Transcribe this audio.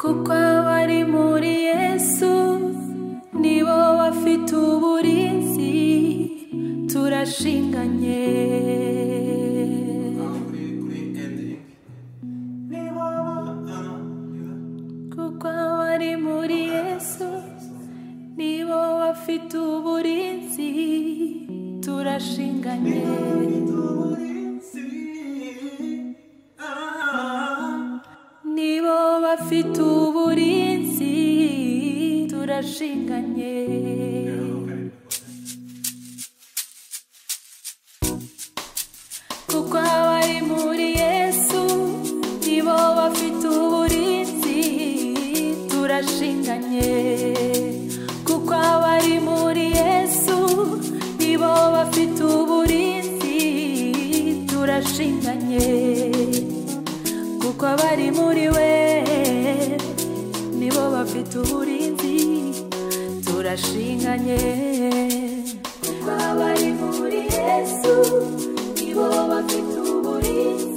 kuko abari muri yesu nibo bafite uburinzi turashinganye Now put it, put it ending. Niba ah, yeah. kuko abari muri yesu nibo bafite uburinzi turashinganye nibo bafite uburinzi turashinganye kuko abari muri yesu nibo bafite uburinzi turashinganye kuko abari muri yesu nibo bafite uburinzi turashinganye kuko abari muri we nibo bafite uburinzi turashinganye kuko abari muri yesu nibo bafite uburinzi